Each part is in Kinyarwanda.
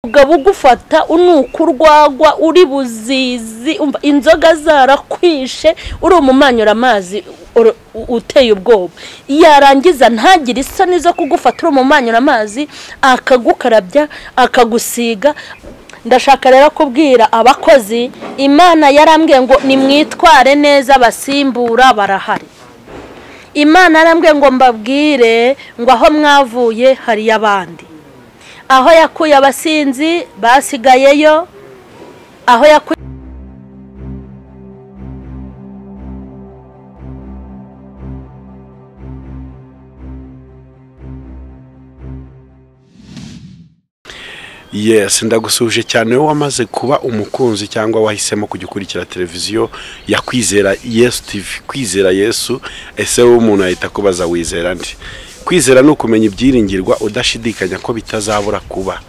umugabo ugufata unuka urwagwa uri buzizi umva inzoga zarakwishe uri umumanyura amazi ur- u- uteye ubwoba yarangiza ntagire isoni zo kugufata uri umumanyura amazi akagukarabya akagusiga ndashaka rero kubwira abakozi imana yarambwiye ngo nimwitware neza abasimbura barahari imana yarambwiye ngo mbabwire ngo aho mwavuye hariyo abandi aho yakuye abasinzi basigayeyo aho yakuye yes ndagusuhuje cyane wowe wamaze kuba umukunzi cyangwa wahisemo kujya ukurikira televiziyo ya kwizera yesu tivi kwizera yesu ese wowe umuntu ahita akubaza wizera ndi kwizera ni ukumenya ibyiringirwa udashidikanya ko bitazabura kuba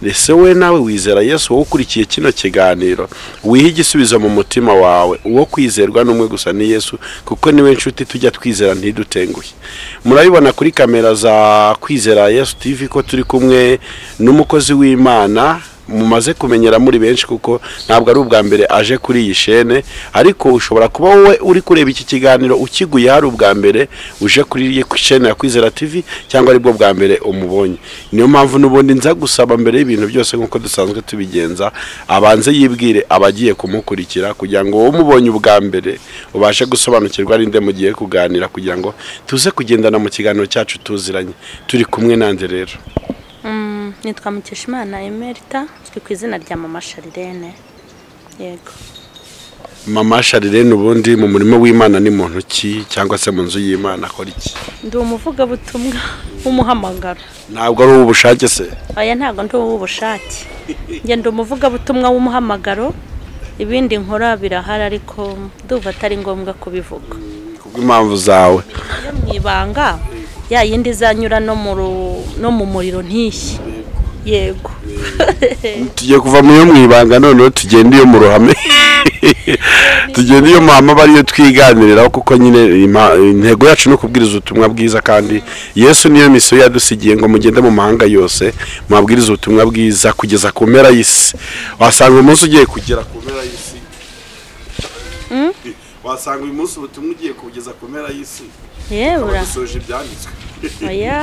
ese we nawe wizera yesu wowe ukurikiye kino kiganiro wihe igisubizo mu mutima wawe uwo kwizerwa ni umwe gusa ni yesu kuko niwe nshuti tujya twizera ntidutenguhe murabibona kuri kamera za kwizera yesu tivi ko turi kumwe n'umukozi w'imana mumaze kumenyera muri benshi kuko ntabwo ari ubwa mbere aje kuri iyi shene ariko ushobora kuba wowe uri kureba iki kiganiro ukiguye hari ubwa mbere uje kuri iyi shene ya kwizera tivi cyangwa aribwo bwa mbere umubonye niyo mpamvu n'ubundi nza gusaba mbere y'ibintu byose nk'uko dusanzwe tubigenza abanze yibwire abagiye kumukurikira kugira ngo wowe umubonye ubwa mbere ubashe gusobanukirwa ninde mugiye kuganira kugira ngo tuze kugendana mu kiganiro cyacu tuziranye turi kumwe nande rero nitwa mukeshimana emerita uzwi ku izina rya mama sharirene yego mama sharirene ubundi mu murimo w'imana ni muntu ki cyangwa se mu nzu y'imana akora iki ndi umuvugabutumwa w'umuhamagaro ntabwo ari ubushake se aya ntabwo ndi uw'ubushake njye ndi umuvugabutumwa w'umuhamagaro ibindi nkora birahari ariko ndumva atari ngombwa kubivuga kubw'impamvu zawe iyo mu ibanga ya yindi izanyura no mu ru- no mu muriro ntishye yego tugiye kuva mu yo mu ibanga noneho tugenda iyo mu ruhame tugenda iyo mama aba ariyo twiganiriraho kuko nyine ima- intego yacu ni ukubwiriza ubutumwa bwiza kandi yesu niyo misiyo yadusigiye ngo mugende mu mahanga yose mwabwirize ubutumwa bwiza kugeza ku mpera y'isi wasanga umunsi ugiye kugera ku mpera y'isi wasanga uyu munsi ubutumwa ugiye kugeza ku mpera y'isi yebura badusoje ibyanditswe oya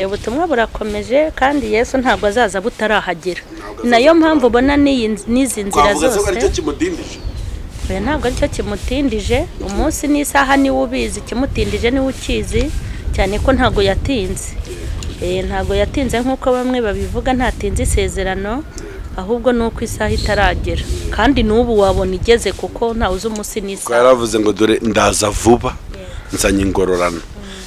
ubu butumwa burakomeje kandi yesu ntabwo azaza butarahagera azaza nayo mpamvu ubona n'iyi nz- n'izi nzira twavuga ko aricyo zose kimudindije oya ntabwo aricyo kimutindije umunsi n'isaha niwe ubizi ikimutindije niwe ukizi cyane ko ntabwo yatinze Eh, ntabwo yatinze nk'uko bamwe babivuga ntatinze isezerano ahubwo ni uko isaha itaragera kandi n'ubu wabona igeze kuko ntawe uzi umunsi Kuko n'isaha yaravuze ngo dore ndaza vuba nzanye ingororano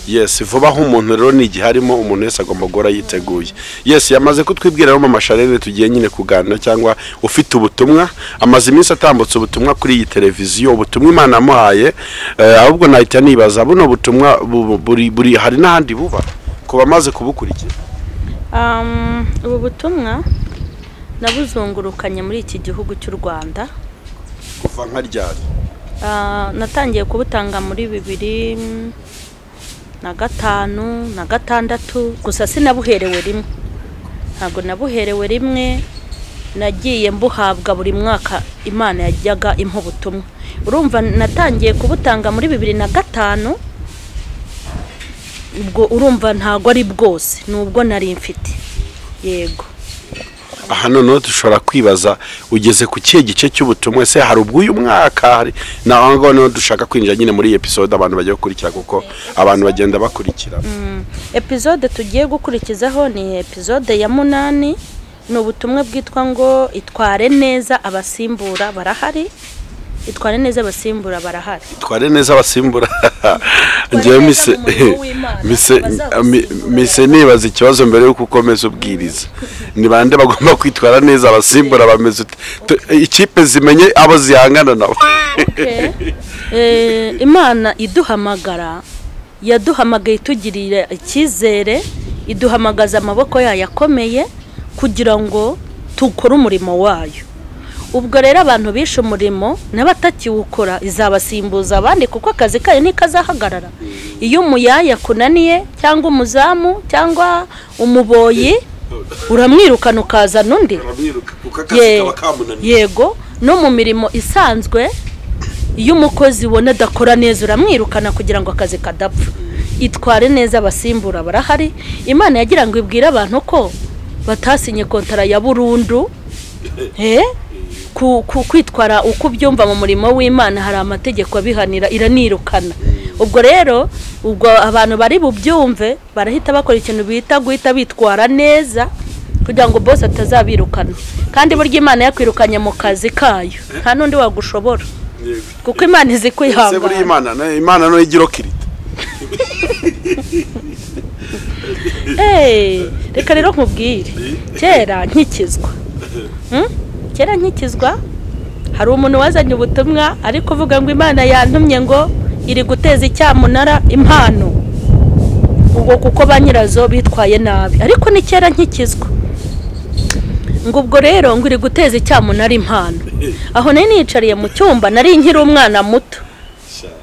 yesi vuba aho umuntu rero ni igihe arimo umuntu wese agomba guhora yiteguye yesi yamaze kutwibwira rero mama sharene tugiye nyine kuganira cyangwa ufite ubutumwa amaze iminsi atambutse ubutumwa kuri iyi televiziyo ubutumwa imana yamuhaye eh, ahubwo nahita nibaza buno butumwa bu- bu- buri- buri hari n'ahandi buba ku bamaze kubukurikira Um, ubu butumwa nabuzungurukanye muri iki gihugu cy'u rwanda kuva nka ryari Ah, natangiye kubutanga muri bibiri mm, na gatanu na gatandatu gusa sinabuherewe rimwe ntabwo nabuherewe rimwe nagiye mbuhabwa buri mwaka imana yajyaga impa ubutumwa urumva natangiye kubutanga muri bibiri na gatanu ubwo urumva ntabwo ari bwose nubwo nari mfite yego aha noneho dushobora kwibaza ugeze ku kihe gice cy'ubutumwa ese hari ubw'uyu mwaka hari naho ngaho noneho dushaka kwinjira nyine muri iyi episode abantu bagiye gukurikira kuko abantu bagenda bakurikira epizode tugiye gukurikizaho ni epizode ya munani ni ubutumwa bwitwa ngo itware neza abasimbura barahari itware neza abasimbura barahari tware neza abasimbura ngewe mise umurimo w'Imana, mise abazabasimbura. mi- mise nibaza ikibazo mbere yuko ukomeza ubwiriza ni bande bagomba kwitwara neza abasimbura bameze ute? Tu- ikipe zimenye abo zihangana nabo Eh, imana iduhamagara yaduhamagaye itugirira icyizere iduhamagaza amaboko yayo akomeye kugira ngo dukore umurimo wayo ubwo rero abantu bishe umurimo n'abatakiwukora izabasimbuza abandi kuko akazi kayo ntikazahagarara iyo umuyaya akunaniye cyangwa umuzamu cyangwa umuboyi uramwirukana ukazana undi uramwiruka kuko akazi Ye- kaba kamunaniye yego no mu mirimo isanzwe iyo umukozi ubona adakora neza uramwirukana kugira ngo akazi kadapfa itware neza abasimbura barahari imana yagira ngo ibwire abantu ko batasinye kontara ya burundu Eh? ku, ku kwitwara uko ubyumva mu murimo w'imana hari amategeko abihanira iranirukana ubwo rero ubwo abantu bari bubyumve barahita bakora ikintu bita guhita bitwara neza kugira ngo bose atazabirukana kandi burya imana yakwirukanye mu kazi kayo nta n'undi wagushobora Yego. kuko imana izi Se buriya kwihangana imana na- imana nayo igira kirita Eh, reka rero nkubwire kera nkikizwa Hmm? kera nkikizwa hari umuntu wazanye ubutumwa ari kuvuga ngo imana yantumye ngo iri guteza icyamunara impano ubwo kuko ba nyirazo bitwaye nabi ariko ni kera nkikizwa ngo ubwo rero ngo iri guteza icyamunara impano aho nari niyicariye mu cyumba nari nkiri umwana muto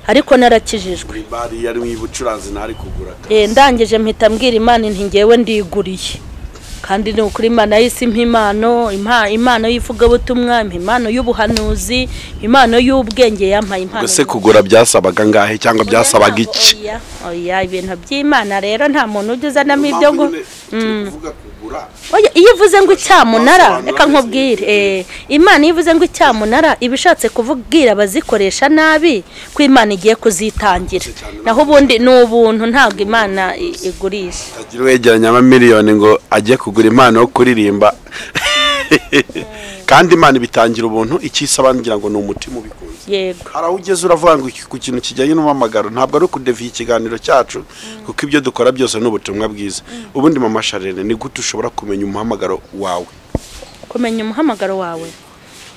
ariko narakijijwe buri bari yari mu ibucuranzi ntari kugura ka- Eh, ndangije mpita mbwira imana inti ngewe ndiguriye kandi ni ukuri imana y'isi impa impano impa- impano y'ivugabutumwa impa impano y'ubuhanuzi impa impano y'ubwenge yampaye impano ubwo se kugura byasabaga ngahe cyangwa y'ubuhanuzi. byasabaga Oya, iki oya, oya ibintu by'imana rero nta muntu ujya uzanamo ibyo ngo kuvuga kugura Oya, iyo ivuze ngo icyamunara Wasobanura reka neza nkubwire ibintu. eh, imana iyo ivuze ngo icyamunara iba ishatse kuvugira abazikoresha nabi ko imana igiye kuzitangira Cyane. naho ubundi ni ubuntu ntabwo imana i- igurisha agira uwegeranya amamiliyoni ngo ajye kugura impano yo kuririmba kandi imana ibitangira ubuntu icyisaba ngira ngo ni umutima ubikunze yego hari aho ugeze uravuga ngo iki- ku kintu kijyanye n'umuhamagaro ntabwo ari ukudeviye ikiganiro cyacu kuko ibyo dukora byose ni ubutumwa bwiza ubundi mama sharene ni gute ushobora kumenya umuhamagaro wawe kumenya umuhamagaro wawe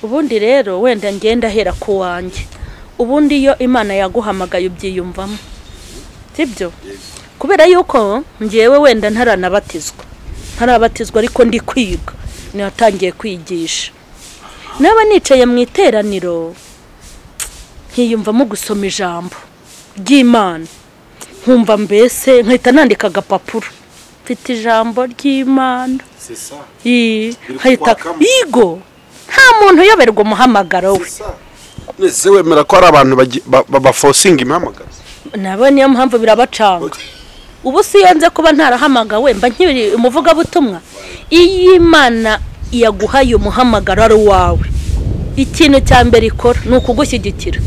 ubundi rero wenda ngenda ahera ku wanjye ubundi iyo imana yaguhamagaye ubyiyumvamo sibyo kubera yuko ngewe wenda ntaranabatizwa ntarabatizwa ariko ndi kwiga natangiye kwigisha naba nicaye mu iteraniro nkiyumvamo gusoma ijambo ry'imana nkumva mbese nkahita nandika agapapuro mfite ijambo ry'imana Ii, nkahita kwakamo. yigo nta muntu uyoberwa umuhamagaro we ese wemera ko hari abantu bagi- ba- ba- bafosinga impamagara nabo niyo mpamvu birabacanga ubu si iyo nze kuba ntarahamagawe mba nkiri umuvugabutumwa iyo imana yaguhaye umuhamagaro ari uwawe ikintu cya mbere ikora ni ukugushyigikira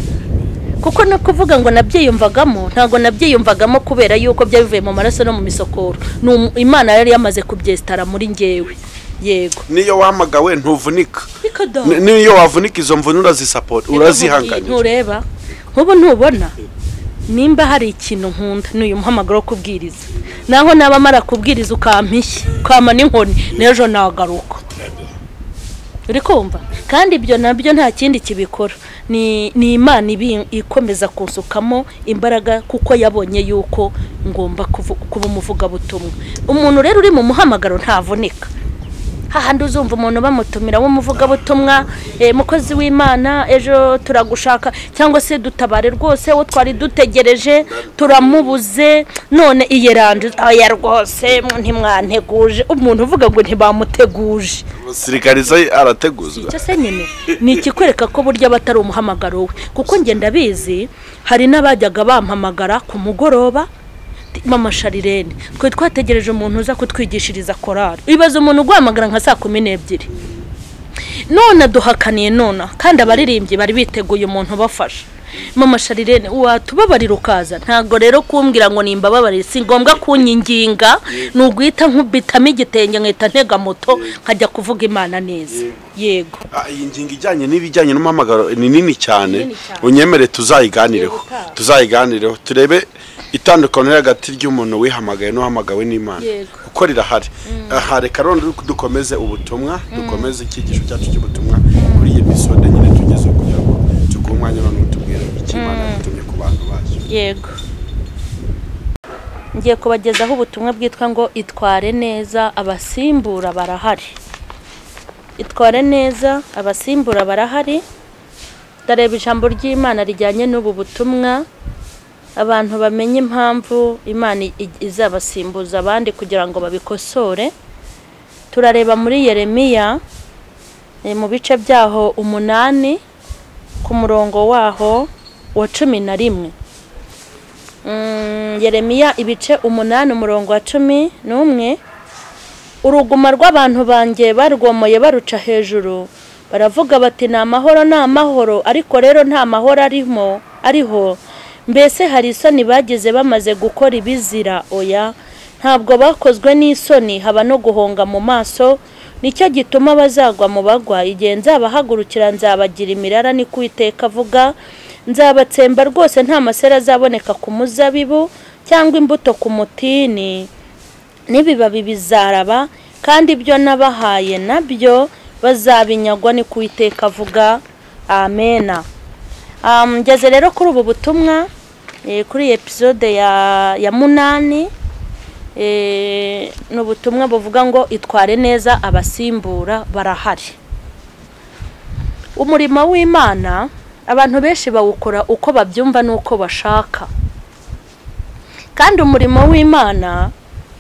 kuko ni ukuvuga ngo nabyiyumvagamo ntabwo nabyiyumvagamo kubera yuko byari bivuye mu maraso no mu misokoro ni umu- imana yari yamaze kubyesitara muri ngewe yego niyo wahamagawe ntuvunika Reka da. Ni- niyo wavunika izo mvune urazisapota urazihanganira ntureba nk'ubu ntubona nimba hari ikintu nkunda ni uyu muhamagaro wo kubwiriza naho naba mara kubwiriza ukampishya ukama n'inkoni n'ejo nagaruka uri kumva kandi ibyo nabyo nta kindi kibikora ni ni imana ibi- ikomeza kunsukamo imbaraga kuko yabonye yuko ngomba kuvu- kuba umuvugabutumwa umuntu rero uri mu muhamagaro ntavunika hahandi uzumva umuntu bamutumira w'umuvugabutumwa eh, mukozi w'imana ejo turagushaka cyangwa se dutabare rwose uwo twari dutegereje turamubuze none iyeranje aya rwose ntimwanteguje umuntu uvuga ngo ntibamuteguje umusirikarize arateguzwa icyo se nyine ni ikikwereka ko burya aba atari umuhamagaro we kuko njye ndabizi hari n'abajyaga bampamagara ku mugoroba mama sharirene twari twategereje umuntu uza kutwigishiriza korari ibaze umuntu uguhamagara nka saa kumi n'ebyiri none duhakaniye none kandi abaririmbyi bari biteguye umuntu ubafasha mama sharirene watubabarira ukaza ntabwo rero kumbwira ngo nimbababarire si ngombwa kunyinginga ni uguhita nkubitamo igitenge nkahita ntega moto nkajya kuvuga imana neza yego Ah, iyi ngingo ijyanye n'ibijyanye n'umuhamagaro ni nini cyane Nini cyane. unyemere tuzayiganireho Yego. tuzayiganireho turebe itandukaniro riri hagati ry'umuntu wihamagaye n'uhamagawe n'imana Yego. kuko rirahari aha reka rero dukomeze ubutumwa dukomeze icyigisho cyacu cy'ubutumwa kuri iyi episode nyine tugeze kugira ngo tuguhe umwanya noneho tubwire icyo imana yatumye ku bantu bacu yego ngiye kubagezaho ubutumwa bwitwa ngo itware neza abasimbura barahari itware neza abasimbura barahari ndareba ijambo ry'imana rijyanye n'ubu butumwa abantu bamenye impamvu imana i- izabasimbuza abandi kugira ngo babikosore turareba muri yeremiya eh, mu bice byaho umunani ku murongo waho wa cumi na rimwe Mm, yeremiya ibice umunani umurongo wa cumi n'umwe uruguma rw'abantu banjye barwomoye baruca hejuru baravuga bati ni amahoro ni amahoro ariko rero nta mahoro arimo ariho mbese hari isoni bagize bamaze gukora ibizira oya ntabwo bakozwe n'isoni haba no guhonga mu maso nicyo gituma bazagwa mu bagwa igihe nzabahagurukira nzabagira imirara ni kuwiteka avuga nzabatsemba rwose nta masera azaboneka ku muzabibu cyangwa imbuto ku mutini n'ibibabi bizaraba kandi ibyo nabahaye nabyo bazabinyagwa ni kuwiteka avuga amena Ah, ngeze rero kuri ubu butumwa eh, kuri episode ya ya munani eh, ni ubutumwa buvuga ngo itware neza abasimbura barahari umurimo w'imana abantu benshi bawukora uko babyumva n'uko bashaka kandi umurimo w'imana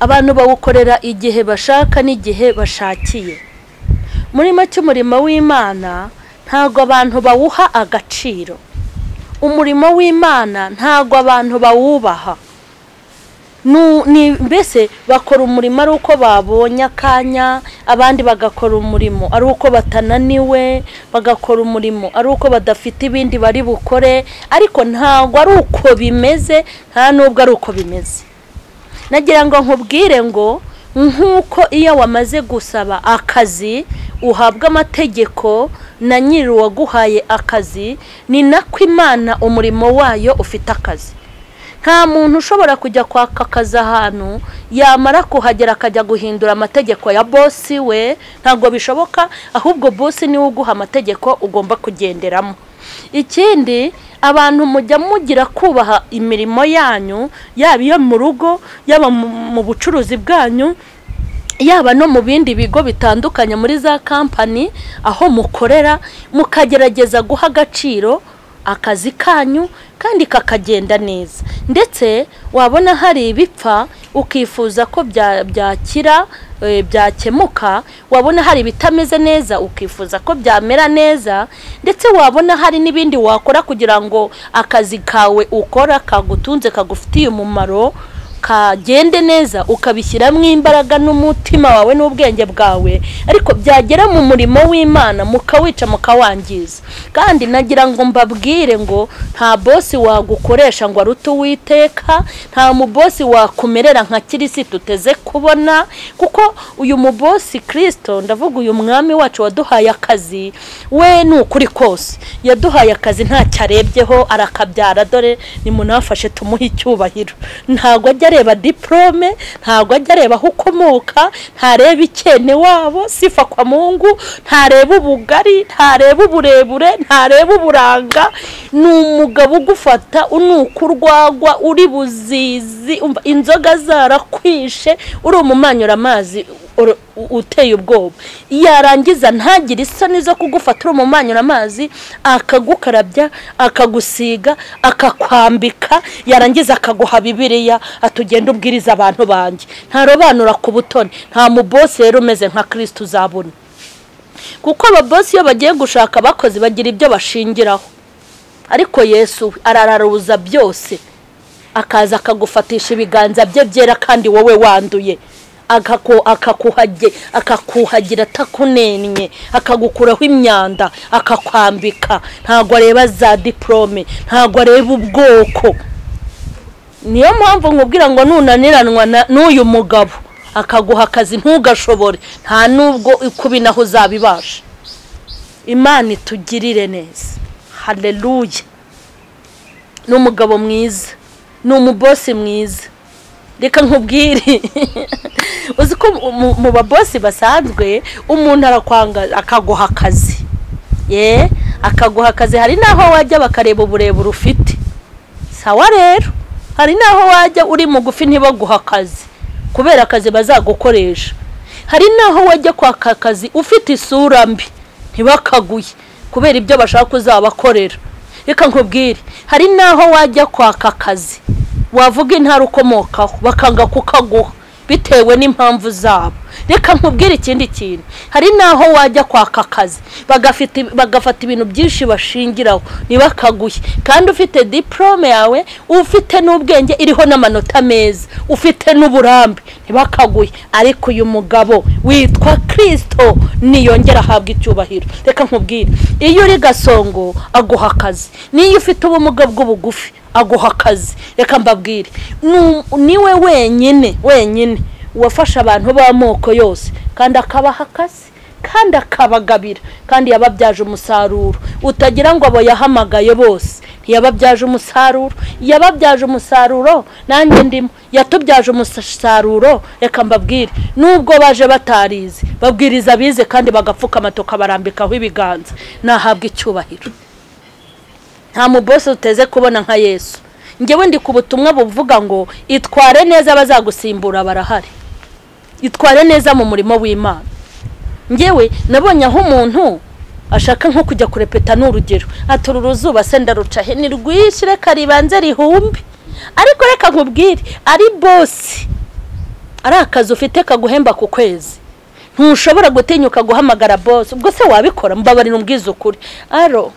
abantu bawukorera igihe bashaka n'igihe bashakiye muri make umurimo w'imana ntabwo abantu bawuha agaciro umurimo w'imana ntabwo abantu bawubaha Nu- ni mbese bakora umurimo ari uko babonye akanya abandi bagakora umurimo ari uko batananiwe bagakora umurimo ari uko badafite ibindi bari bukore ariko ntabwo ari uko bimeze nta n'ubwo ari uko bimeze nagira ngo nkubwire ngo nk'uko iyo wamaze gusaba akazi uhabwa amategeko na nyiri uwaguhaye akazi ni nako imana umurimo wayo ufite akazi nta muntu ushobora kujya kwaka akazi ahantu yamara kuhagera akajya guhindura amategeko ya bosi we ntabwo bishoboka ahubwo bosi niwe uguha amategeko ugomba kugenderamo ikindi abantu mujya mugira kubaha imirimo yanyu yaba iyo mu rugo yaba mu mu bucuruzi bwanyu yaba no mu bindi bigo bitandukanye muri za kampani aho mukorera mukagerageza guha agaciro akazi kanyu kandi kakagenda neza ndetse wabona hari ibipfa ukifuza ko bya- byakira eh, byakemuka wabona hari ibitameze neza ukifuza ko byamera neza ndetse wabona hari n'ibindi wakora kugira ngo akazi kawe ukora kagutunze kagufitiye umumaro kagende neza ukabishyiramo imbaraga n'umutima wawe n'ubwenge bwawe ariko byagera mu murimo w'imana mukawica mukawangiza kandi nagira ngo mbabwire ngo nta bosi wagukoresha ngo arute uwiteka nta mubosi wakumerera nka kirisitu uteze kubona kuko uyu mubosi kirisito ndavuga uyu mwami wacu waduhaye akazi we ni ukuri kose yaduhaye akazi ntacyo arebyeho arakabyara dore nimunafashe tumuhe icyubahiro ntabwo ajya areba diporome ntabwo ajya areba aho ukomoka ntareba ikene wabo sifa kwa mungu ntareba ubugari ntareba uburebure ntareba uburanga ni umugabo ugufata unuka urwagwa uri buzizi umva, inzoga zarakwishe uri umumanyura amazi oro- u- uteye ubwoba yarangiza ntagire isoni zo kugufata uri umumanyura amazi akagukarabya akagusiga akakwambika yarangiza akaguha bibiliya atugenda ubwiriza abantu banjye ntarobanura ku butoni nta mubosi rero umeze nka kirisita uzabona kuko ababosi iyo bagiye gushaka abakozi bagira ibyo bashingiraho ariko yesu we arararuza byose akaza akagufatisha ibiganza bye byera kandi wowe wanduye Akako- akakuhage- akakuhagira atakunennye akagukuraho imyanda akakwambika ntabwo areba za diporome ntabwo areba ubwoko niyo mpamvu nkubwira ngo nunaniranwa na- n'uyu mugabo akaguha akazi ntugashobore nta n'ubwo kubinaho uzabibasha imana itugirire neza hareruye ni umugabo mwiza ni umubosi mwiza reka nkubwire uzi ko mu- mu babosi basanzwe umuntu arakwanga akaguha akazi ye akaguha akazi hari n'aho wajya bakareba uburebure ufite sawa rero hari n'aho wajya uri mugufi ntibaguha akazi kubera akazi bazagukoresha hari n'aho wajya kwaka akazi ufite isura mbi ntibakaguye kubera ibyo bashaka uzabakorera reka nkubwire hari n'aho wajya kwaka akazi wavuga intara ukomokaho bakanga kukaguha bitewe n'impamvu zabo reka nkubwire ikindi kintu hari n'aho wajya kwaka akazi bagafite- bagafata ibintu byinshi bashingiraho ntibakaguhe kandi ufite diporome yawe ufite n'ubwenge iriho n'amanota meza ufite n'uburambe ntibakaguhe ariko uyu mugabo witwa kirisito niyongera ahabwa icyubahiro reka nkubwire iyo uri gasongo aguha akazi n'iyo ufite ubumuga bw'ubugufi aguha akazi reka mbabwire Nu- niwe wenyine wenyine uwafasha abantu b'amoko yose kandi akabaha akazi kandi akabagabira kandi yababyaje umusaruro utagira ngo abo yahamagaye bose ntiyababyaje umusaruro yababyaje umusaruro nanjye ndimo yatubyaje umusaruro reka mbabwire nubwo baje batarize babwiriza abize kandi bagapfukama tukabarambikaho ibiganza nahabwa icyubahiro nta mubose uteze kubona nka yesu ngewe ndi ku butumwa buvuga ngo itware neza abazagusimbura barahari itware neza mu murimo w'imana ngewe nabonye aho umuntu ashaka nko kujya kurepeta n'urugero ati uru ruzuba se ndaruca he ni rwinshi reka ribanze rihumbe ariko reka nkubwire ari bosi ari akazi ufite kaguhemba ku kwezi ntushobora gutinyuka guhamagara bosi ubwo se wabikora mbabarira umbwiza ukuri aro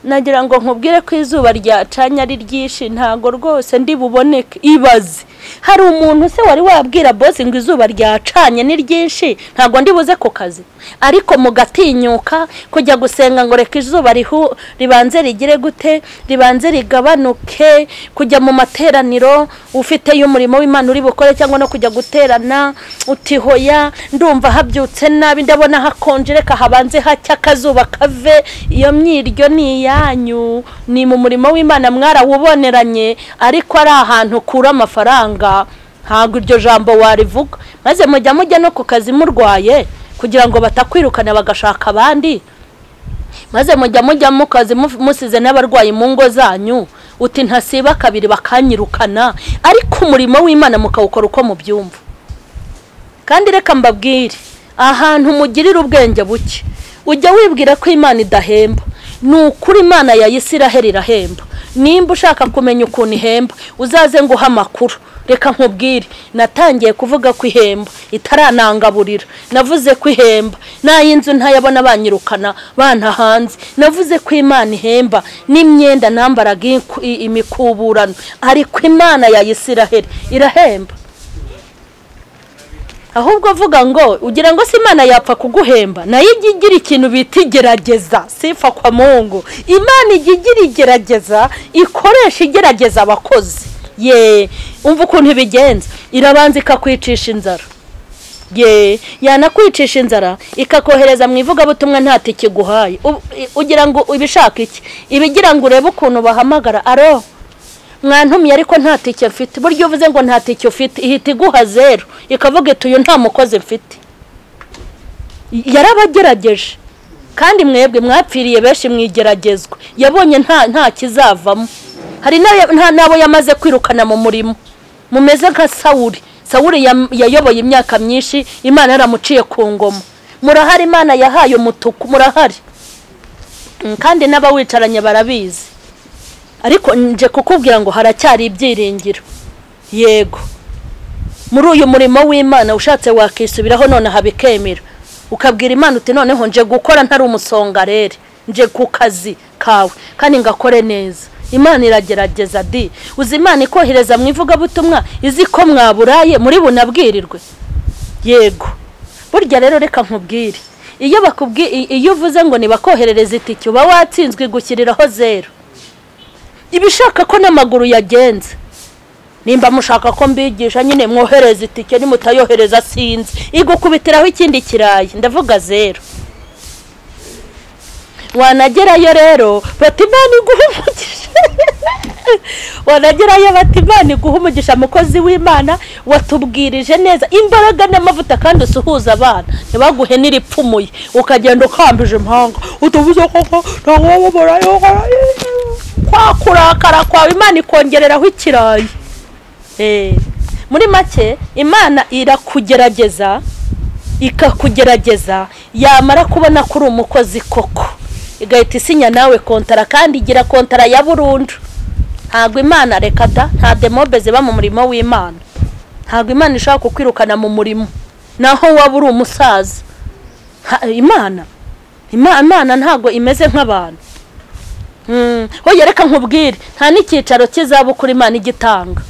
nagira ngo nkubwire ko izuba ryacanye ari ryinshi ntago rwose ndi buboneke ibaze hari umuntu se wari wabwira bosi ngo izuba ryacanye ni ryinshi ntago ndi buze ku kazi ariko mugatinyuka kujya gusenga ngo reka izuba rihu ribanze rigire gute ribanze rigabanuke kujya mu materaniro ufiteyo umurimo w'imana uri bukore cyangwa no kujya guterana utihoya ndumva habyutse nabi ndabona hakonje reka habanze hacya akazuba kave iyo myiryo ni iyanyu ni mu murimo w'imana mwarawuboneranye ariko ari ahantu ukura amafaranga ntabwo iryo jambo warivuga maze mujya mujya no ku kazi murwaye kugira ngo batakwirukana bagashaka abandi maze mujya mujya mu kazi mu- musize n'abarwayi mu ngo zanyu uti ntasiba kabiri bakanyirukana ariko umurimo w'imana mukawukora uko mubyumva kandi reka mbabwire ahantu mugirira ubwenge buke ujya wibwira ko imana idahemba ni ukuri imana ya isiraheli irahemba nimba ushaka kumenya ukuntu ihemba uzaze nguhe amakuru reka nkubwire natangiye kuvuga ko ihemba itaranangaburira navuze ko ihemba n'ay'inzu ntayabona banyirukana bana hanze navuze ko imana ihemba n'imyenda nambaraga inku- i- imikuburano ariko imana ya isiraheli irahemba ahubwo avuga ngo ugira ngo si imana yapfa kuguhemba nayo ijya igira ikintu bita igerageza sifa kwa mungu imana ijya igira igerageza ikoresha igerageza abakozi ye umva ukuntu ibigenza irabanza ikakwicisha inzara ye yanakwicisha inzara ikakohereza mu ivugabutumwa nta tike iguhaye Ubu- i- ugira ngo ibishaka iki ibigira ngo urebe ukuntu bahamagara aro mwantumye ariko nta tike mfite burya uvuze ngo nta tike ufite ihita iguha zeru ikavuga iti uyu nta mukozi mfite yarabagerageje kandi mwebwe mwapfiriye benshi mwigeragezwa yabonye nta nta kizavamo hari n'ayo- nta n'abo yamaze kwirukana mu murimo mumeze nka sawuri sawuri yam- yayoboye imyaka myinshi imana yaramuciye ku ngoma murahari imana yahaye umutuku murahari Mm, kandi n'abawicaranye barabizi ariko nje kukubwira ngo haracyari ibyiringiro yego muri uyu murimo w'imana ushatse wakisubiraho nonaha bikemera ukabwira imana uti noneho nje gukora ntari umusongarere nje ku kazi kawe kandi ngakore neza imana iragerageza di uzi imana ikohereza mu ivugabutumwa izi ko mwaburaye muri bunabwirirwe yego burya rero reka nkubwire iyo bakubwi i- iyo uvuze ngo ntibakoherereze itike uba watsinzwe igushyiriraho zero ibishaka ko n'amaguru yagenze nimba mushaka ko mbigisha nyine mwohereza itike nimutayohereza sinzi igukubitiraho ikindi kirayi ndavuga zero wanagerayo rero bati imana iguhe umugisha wanagerayo bati imana iguhe umugisha mukozi w'imana watubwirije neza imbaraga n'amavuta kandi usuhuza abana ntibaguhe n'iripfumuye ukagenda ukambije impanga utubuze koko ntabwo wababurayo kwa kurakara kwawe imana ikongereraho ikirayi Eh, muri make imana irakugerageza ikakugerageza yamara kubona ko uri umukozi koko igahita isinya nawe kontara kandi igira kontara ya burundu ntabwo imana reka da nta demobe ziba mu murimo w'imana ntabwo imana ishobora kukwirukana mu murimo naho waba uri umusaza Ha- imana Ima- imana ntabwo imeze nk'abantu Mm, hoya reka nkubwire nta n'icyicaro cy'izabukuru imana igitanga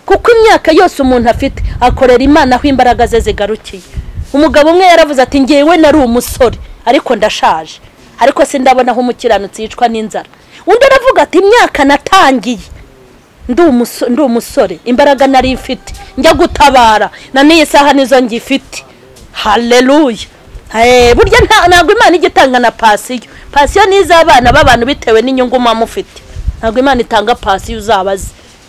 kuko imyaka yose umuntu afite akorera imana aho imbaraga ze zigarukiye umugabo umwe yaravuze ati ngewe nari umusore ariko ndashaje ariko sindabona aho umukiranutsi yicwa n'inzara undi aravuga ati imyaka natangiye ndi umuso- ndi umusore imbaraga nari mfite njya gutabara na n'iyi saha nizo ngifite haleluya Eh, burya nta- ntabwo imana ijya itanga na pasiyo pasiyo ni iz'abana b'abantu bitewe n'inyungu muba mufite ntabwo imana itanga pasiyo uzabaze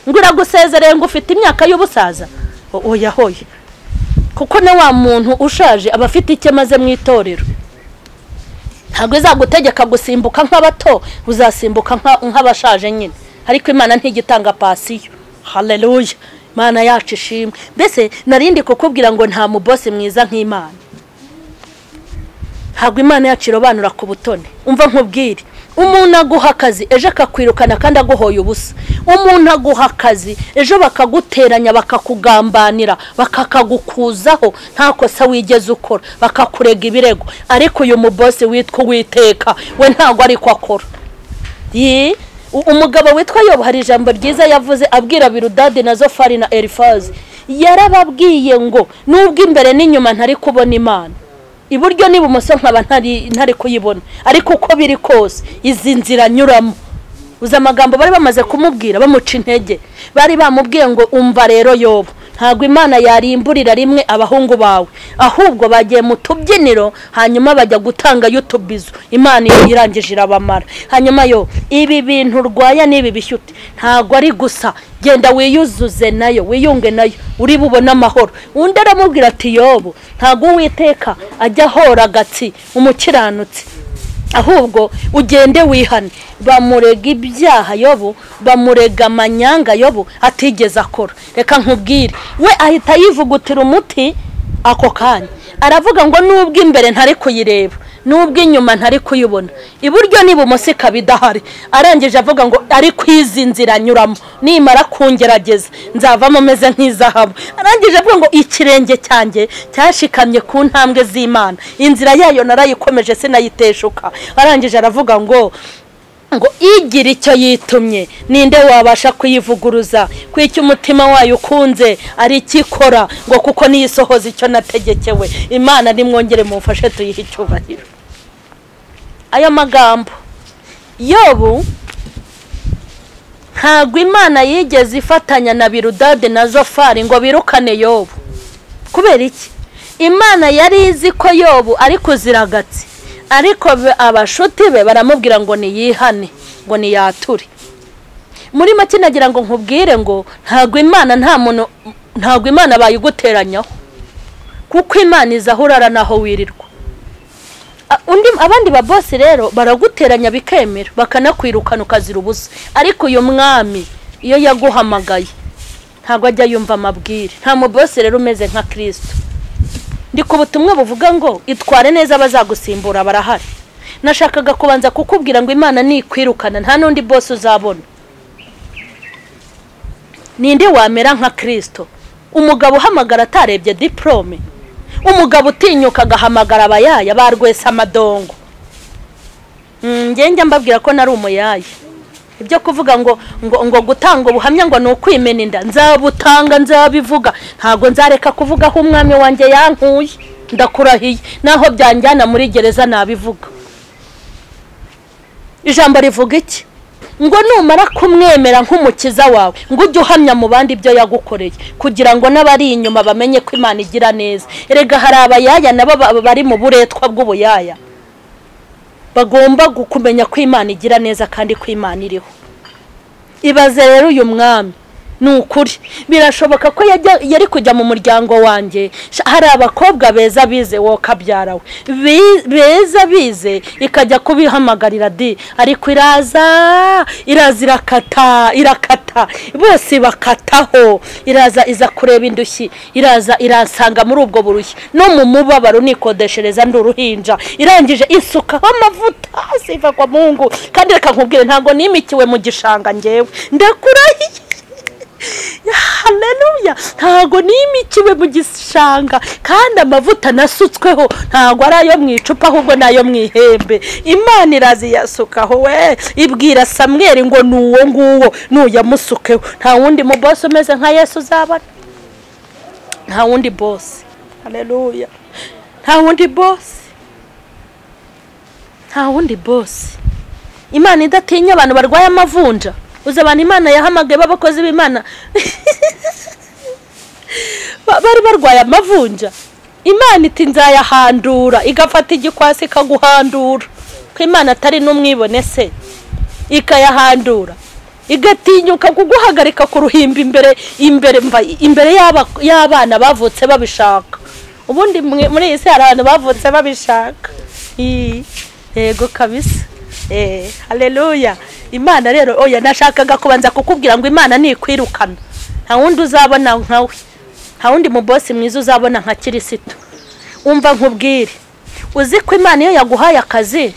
ngo iragusezereye ngo ufite imyaka y'ubusaza O- oya hoya kuko na wa muntu ushaje aba afite icyo amaze mu itorero ntabwo izagutegeka gusimbuka nk'abato uzasimbuka nka- nk'abashaje nyine ariko imana ntigitanga pasiyo haleluya imana yacu ishimwe mbese narindi kukubwira ngo nta mubosi mwiza nk'imana ntabwo imana yacu irobanura ku butone umva nkubwire umuntu aguha akazi ejo akakwirukana kandi aguhoye ubusa umuntu aguha akazi ejo bakaguteranya bakakugambanira bakakagukuzaho nta kosa wigeze ukora bakakurega ibirego ariko uyu mubosi witwa uwiteka we ntabwo ariko akora Yi, u- umugabo witwa yobu hari ijambo ryiza yavuze abwira birudadi na zofari na erifazi yarababwiye ngo nubwo imbere n'inyuma ntari kubona imana iburyo n'ibumoso nkaba ntari ntari kuyibona ariko uko biri kose izi nzira nyuramo uzi amagambo bari bamaze kumubwira bamuca intege bari bamubwiye ngo umva rero yobu ntabwo imana yarimburira rimwe abahungu bawe ahubwo bagiye mu tubyiniro hanyuma bajya gutangayo utubizo imana iyo irangije irabamara hanyuma yo ibi bintu urwaya n'ibi bishyute ntabwo ari gusa genda wiyuzuze nayo wiyunge nayo uri bubone amahoro undi aramubwira ati yobu ntabwo uwiteka ajya ahora agatsi umukiranutsi ahubwo ugende wihane bamurega ibyaha yobu bamurega amanyanga yobu atigeze akora reka nkubwire we ahita yivugutira umuti ako kanya aravuga ngo nubwo imbere ntari kuyireba nubwo inyuma ntari kuyibona iburyo n'ibumoso ikaba idahari arangije avuga ngo ariko izi nzira anyuramo nimara kungerageza nzavamo meze nk'izahabu arangije avuga ngo ikirenge cyanjye cyashikamye ku ntambwe z'imana inzira yayo narayikomeje sinayiteshuka arangije aravuga ngo ngo igira icyo yitumye ninde wabasha kuyivuguruza ko icyo umutima wayo ukunze ari icyo ikora ngo kuko niyo isohoza icyo nategekewe imana nimwongere mumfashe tuyihe icyubahiro ayo magambo yobu ntabwo imana yigeze ifatanya na birudade na zofari ngo birukane yobu kubera iki imana yari izi ko yobu ari kuziragatsi ariko be- abashuti be baramubwira ngo niyihane ngo niyature muri make nagira ngo nkubwire ngo ntabwo imana nta muntu ntabwo imana bayiguteranyaho kuko imana iza aho urara n'aho wirirwa A- undi abandi babosi rero baraguteranya bikemera bakanakwirukana ukazira ubusa ariko uyu mwami iyo yaguhamagaye ntabwo ajya yumva amabwire nta mubosi rero umeze nka kirisito ndi ku butumwa buvuga ngo itware neza abazagusimbura barahari nashakaga kubanza kukubwira ngo imana nikwirukana nta n'undi bose uzabona ninde wamera nka kirisito umugabo uhamagara atarebye diporome umugabo utinyuka agahamagara abayaya ba rwesamadongo ngenge mbabwira ko nari umuyaya ibyo kuvuga ngo ngo ngo gutanga ubuhamya ngo ni ukwimena inda nzabutanga nzabivuga ntabwo nzareka kuvuga aho umwami wanjye yankuye ndakurahiye naho byanjyana muri gereza nabivuga ijambo rivuga iki ngo numara kumwemera nk'umukiza wawe ngo ujye uhamya mu bandi ibyo yagukoreye kugira ngo n'abari inyuma bamenye ko imana igira neza erega hari abayaya nabo ba- bari mu buretwa bw'ubuyaya bagomba gu- kumenya ko imana igira neza kandi ko imana iriho ibaze rero uyu mwami ni ukuri birashoboka ko yajya- yari kujya mu muryango wanjye Sha- hari abakobwa beza bize wowe ukabyara we Bi- beza bize ikajya kubihamagarira di ariko iraza iraza irakata irakata bose bakataho iraza iza kureba indushyi iraza iransanga muri ubwo burushyi no mu mubabaro nikodeshereza ndi uruhinja irangije isukaho amavuta siva kwa mungu kandi reka nkubwire ntabwo nimikiwe mu gishanga ngewe ndakurahiye haleluya ntago nimikiwe mu gishanga kandi amavuta nasutsweho ntago ari ayo mu icupa ahubwo ni ayo mu ihembe imana iraziyasukaho we ibwira samweri ngo ni uwo nguwo nuyamusukeho nta wundi mu bose umeze nka yesu uzabona nta wundi bose haleluya nta wundi bose nta wundi bose imana idatinya abantu barwaye amavunja uzi abantu imana yahamagaye b'abakozi b'imana Ba- bari barwaye amavunja imana iti nzayahandura igafata igikwasi ikaguhandura ko imana atari n'umwibone se ikayahandura igatinyuka kuguhagarika ku ruhimbi imbere imbere mva- imbere y'aba- y'abana bavutse babishaka ubundi mwe- muri iyi si hari abantu bavutse babishaka Ii, yego kabisa Eh, haleluya imana rero oya nashakaga kubanza kukubwira ngo imana nikwirukana nta wundi uzabona nkawe nta wundi mu bosi mwiza uzabona nka kirisito umva nkubwire uzi ko imana iyo yaguhaye akazi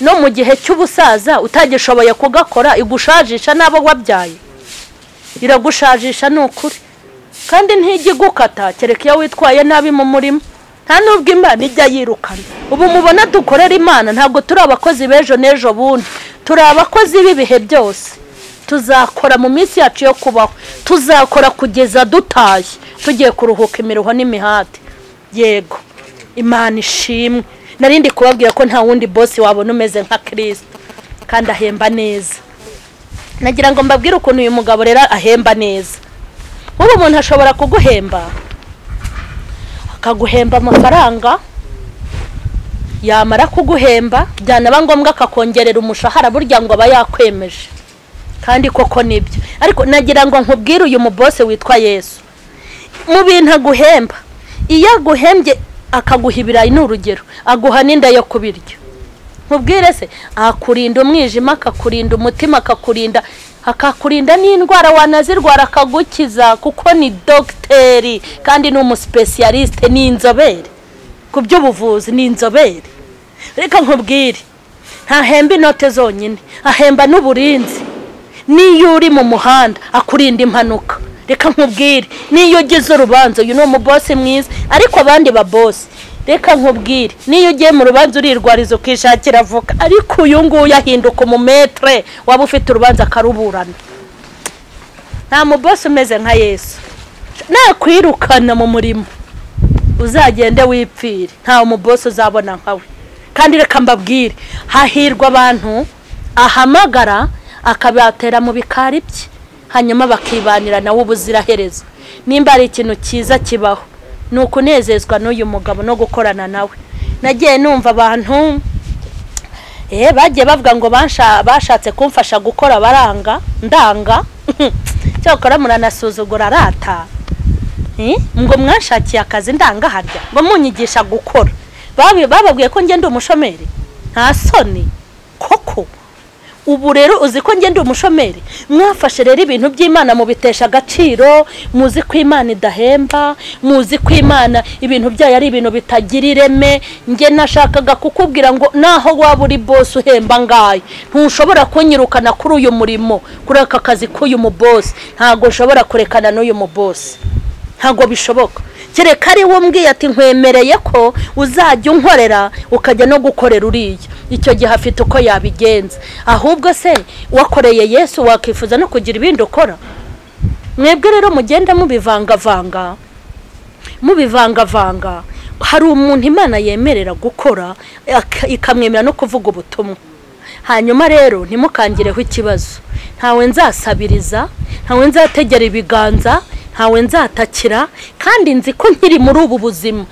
no mu gihe cy'ubusaza utagishoboye kugakora igushajisha n'abo wabyaye iragushajisha ni ukuri kandi ntijya igukata kereka iyo witwaye nabi mu murima nta n'ubwo imana ijya yirukana ubu mubona dukorera imana ntabwo turi abakozi b'ejo n'ejo bundi turi abakozi b'ibihe byose tuzakora mu minsi yacu yo kubaho tuzakora kugeza dutaye tugiye kuruhuka imiruho n'imihati yego imana ishimwe narindi kubabwira ko nta wundi bosi wabona umeze nka kirisito kandi ahemba neza nagira ngo mbabwire ukuntu uyu mugabo rero ahemba neza nk'ubu umuntu ashobora kuguhemba akaguhemba amafaranga yamara kuguhemba byanaba ngombwa akakongerera umushahara burya ngo aba yakwemeje kandi koko nibyo ariko nagira ngo nkubwire uyu mubose witwa yesu mu bintu aguhemba iyo aguhembye akaguha ibirayi ni urugero aguha n'inda yo kubirya nkubwire se akurinda umwijima akakurinda umutima akakurinda akakurinda n'indwara wanazirwara akagukiza kuko ni dogiteri kandi ni umusipesiyalisite ni inzobere ku by'ubuvuzi ni inzobere reka nkubwire ntahemba inote zonyine ahemba n'uburinzi n'iyo uri mu muhanda akurinda impanuka reka nkubwire n'iyo ugize urubanza uyu ni umubosi mwiza ariko abandi babosi reka nkubwire n'iyo ugiye mu rubanza urirwariza ukishakira avoka ariko uyu nguyu ahinduka umumetere waba ufite urubanza akaruburana nta mubosi umeze nka yesu nakwirukana mu murimo uzagende wipfire nta mubosi uzabona nkawe kandi reka mbabwire hahirwa abantu ahamagara akabatera mu bikari bye hanyuma bakibanira nawe ubuziraherezo nimba ari ikintu cyiza kibaho ni ukunezezwa n'uyu mugabo no gukorana nawe nagiye numva abantu eh bagiye bavuga ngo bansha- bashatse kumfasha gukora baranga ndanga cyakora muranasuzugura arata Eh, ngo mwanshakiye akazi ndangaharya ngo munyigisha gukora Babi- bababwiye ko ngenda umushomeri nta soni koko ubu rero uzi ko ngenda umushomeri mwafashe rero ibintu by'imana mubitesha agaciro muzi ko imana idahemba muzi ko imana ibintu byayo ari ibintu bitagira ireme nge nashakaga kukubwira ngo naho waba uri bose uhemba ngayo ntushobora kunyirukana kuri uyu murimo kuri aka kazi k'uyu mubosi ntabwo nshobora kurekana n'uyu mubosi ntabwo bishoboka kereka ari we umbwiye ati nkwemereye ko uzajya unkorera ukajya no gukorera uriya icyo gihe afite uko yabigenza ahubwo se wakoreye yesu wakifuza no kugira ibindi ukora mwebwe rero mugenda mubivangavanga mubivangavanga hari umuntu imana yemerera gukora aka- ikamwemerera no kuvuga ubutumwa hanyuma rero ntimukangireho ikibazo ntawe nzasabiriza ntawe nzategera ibiganza ntawe nzatakira kandi nzi ko nkiri muri ubu buzima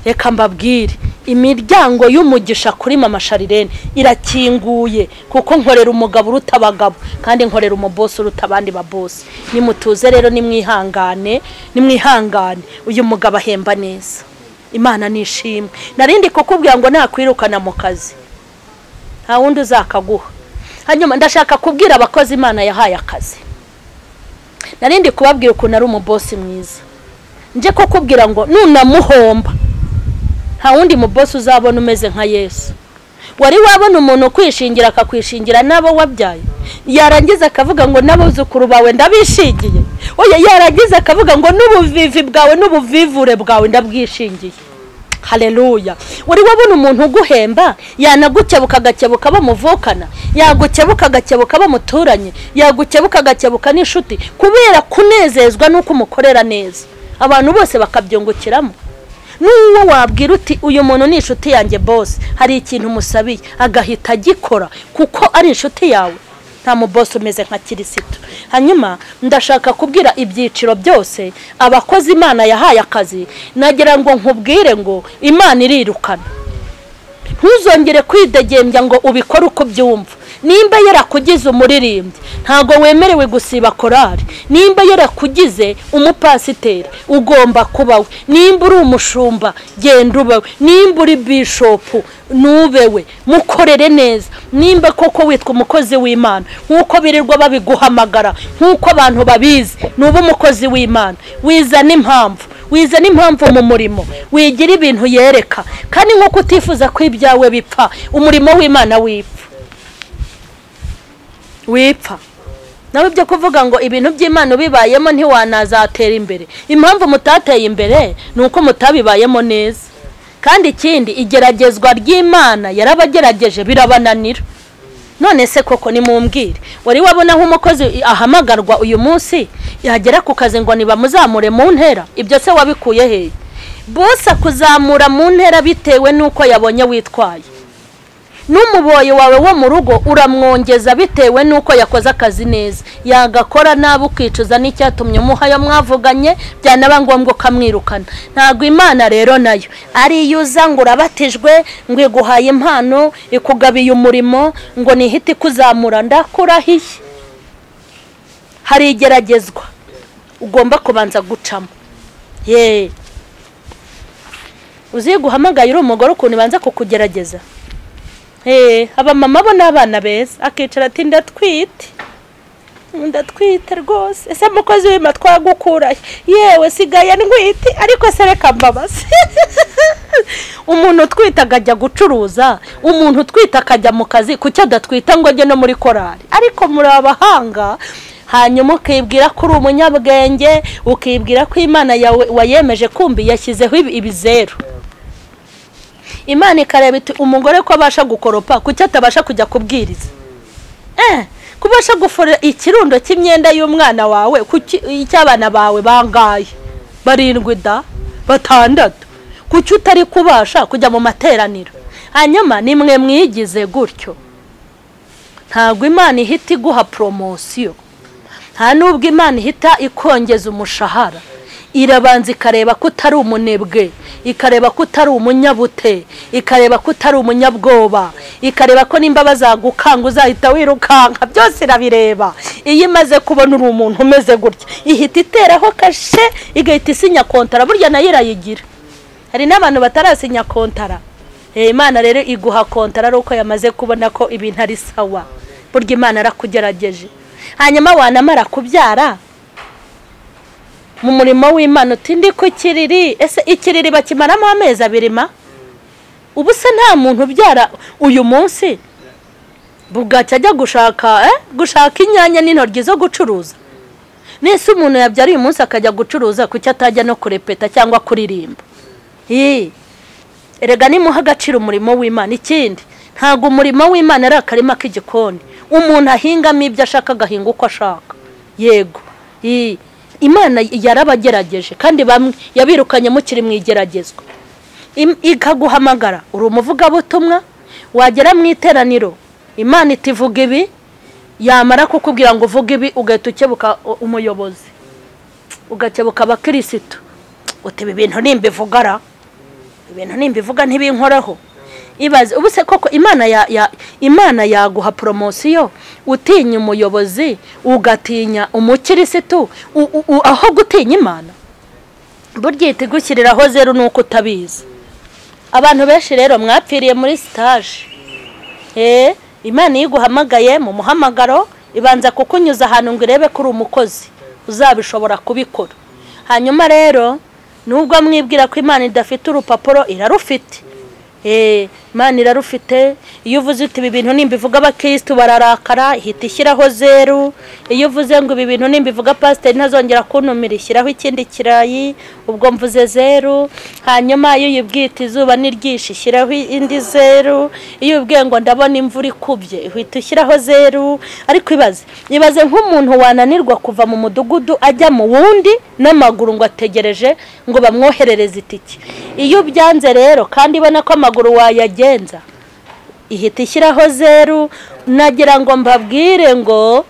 reka mbabwire imiryango y'umugisha kuri mama sharirene irakinguye kuko nkorera umugabo uruta abagabo kandi nkorera umubosi uruta abandi babosi nimutuze rero nimwihangane nimwihangane uyu mugabo ahemba neza imana nishimwe narindi kukubwira ngo nakwirukana mu kazi nta wundi uzakaguha hanyuma ndashaka kubwira abakozi imana yahaye akazi narindi kubabwira ukuntu ari umubosi mwiza nje kukubwira ngo nunamuhomba nta wundi mubosi uzabona umeze nka yesu wari wabona umuntu ukwishingira akakwishingira n'abo wabyaye yarangiza akavuga ngo n'abuzukuru bawe ndabishingiye oya yarangiza akavuga ngo n'ubuvivi bwawe n'ubuvivure bwawe ndabwishingiye hareruya wari wabona umuntu uguhemba yanagukebuka agakebuka bamuvukana yagukebuka agakebuka bamuturanye yagukebuka agakebuka n'inshuti kubera kunezezwa n'uko umukorera neza abantu bose bakabyungukiramo n'uwo wabwira uti uyu muntu ni inshuti yanjye bose hari ikintu umusabiye agahita agikora kuko ari inshuti yawe nta mubose umeze nka kirisitu hanyuma ndashaka kubwira ibyiciro byose abakozi imana yahaye akazi nagira ngo nkubwire ngo imana irirukana ntuzongere kwidegembya ngo ubikore uko byumva nimba yarakugize umuririmbyi ntabwo wemerewe gusiba korari nimba yarakugize umupasiteri ugomba kuba we nimba uri umushumba genda ube we nimba uri bishopu nube we mukorere neza nimba koko witwa umukozi w'imana nk'uko birirwa babiguhamagara nk'uko abantu babizi nube umukozi w'imana wizana impamvu wizana impamvu mu murimo wigira ibintu yereka kandi nk'uko utifuza ko ibyawe bipfa umurimo w'imana wipfa wipfa nawe byo kuvuga ngo ibintu by'imana ubibayemo ntiwanazatera imbere impamvu mutateye imbere ni uko mutabibayemo neza kandi ikindi igeragezwa ry'imana yarabagerageje birabananira none se koko nimumbwire wari wabona nk'umukozi ahamagarwa uyu munsi yagera ku kazi ngo ntibamuzamure mu ntera ibyo se wabikuye hehe bose akuzamura mu ntera bitewe n'uko yabonye witwaye n'umuboyi wawe wo mu rugo uramwongeza bitewe n'uko yakoze akazi neza yagakora nabi ukicuza n'icyatumye umuhayo mwavuganye byanaba ngombwa ukamwirukana ntabwo imana rero nayo ari iyo uza ngo urabatijwe ngo iguhaye impano ikugabiye umurimo ngo nihite ikuzamura ndakurahiye hari igeragezwa ugomba kubanza gucamo yeee uzi guhamagaye uri umugore ukuntu ibanza kukugerageza abamama bo ni abana beza akicara ati ndatwite ndatwite rwose ese umukozi w'ima twagukuraye yewe sigaye ntwite ariko se reka mbabazi umuntu utwite akajya gucuruza umuntu utwite akajya mu kazi kuki adatwita ngo ajye no muri korari ariko muri abahanga hanyuma ukibwira ko uri umunyabwenge ukibwira ko imana yawe wayemeje kumbi yashyizeho ibizeru imana ikareba iti umugore ko abasha gukoropa kuki atabasha kujya kubwiriza kubasha guforera ikirundo cy'imyenda y'umwana wawe kuki icy'abana bawe bangaye barindwi da batandatu kuki utari kubasha kujya mu materaniro hanyuma ni mwe mwigize gutyo ntabwo imana ihita iguha poromosiyo nta n'ubwo imana ihita ikongeza umushahara irabanza ikareba ko utari umunebwe ikareba ko utari umunyabute ikareba ko utari umunyabwoba ikareba ko nimba bazagukanga uzahita wirukanka byose irabireba iyo imaze kubona uri umuntu umeze gutya ihita iteraho kashe igahita isinya kontara burya nayo irayigira hari n'abantu batarasinya kontara imana rero iguha kontara ari uko yamaze kubona ko ibintu ari sawa burya imana arakugerageje hanyuma wanamara kubyara mu murimo w'imana utindi ku kiriri ese ikiriri bakimaramo amezi abiri ma ubu se nta muntu ubyara uyu munsi bugacya ajya gushaka gushaka inyanya n'intoryi zo gucuruza n'ese umuntu yabyara uyu munsi akajya gucuruza kuki atajya no kurepeta cyangwa kuririmba erega nimuha agaciro umurimo w'imana ikindi ntabwo umurimo w'imana ari akarima k'igikoni umuntu ahingamo ibyo ashaka agahinga uko ashaka yego imana yarabagerageje kandi bamwe yabirukanye mukiri mu igeragezwa ikaguhamagara uri umuvugabutumwa wagera mu iteraniro imana itivuga ibi yamara kukubwira ngo uvuge ibi ugahita ukebuka umuyobozi ugakebuka abakirisitu utewe ibintu nimbivugara ibintu nimbivuga ntibinkoraho ibaze ubu se koko imana ya ya imana yaguha poromosiyo utinya umuyobozi ugatinya umukirisitu aho gutinya imana burya ihita igushyiriraho zeru nuko utabizi abantu benshi rero mwapfiriye muri sitaje imana iyo iguhamagaye mu muhamagaro ibanza kukunyuza ahantu ngo irebe ko uri umukozi uzabishobora kubikora hanyuma rero nubwo mwibwira ko imana idafite urupapuro irarufite mani irarufite iyo uvuze uti ibi bintu nimbivuga abakirisitu bararakara hita ishyiraho zeru iyo uvuze ngo ibi bintu nimbivuga pasiteri ntazongera kuntumira ishyiraho ikindi kirayi ubwo mvuze zeru hanyuma iyo uyibwita izuba n'iryinshi ishyiraho indi zeru iyo ubwiye ngo ndabona imvura ikubye uhita ushyiraho zeru ariko ibaze ibaze nk'umuntu wananirwa kuva mu mudugudu ajya mu wundi n'amaguru ngo ategereje ngo bamwoherereze itike iyo ubyanze rero kandi ibona ko amaguru wayagenza ihita ishyiraho zeru nagira ngo mbabwire ngo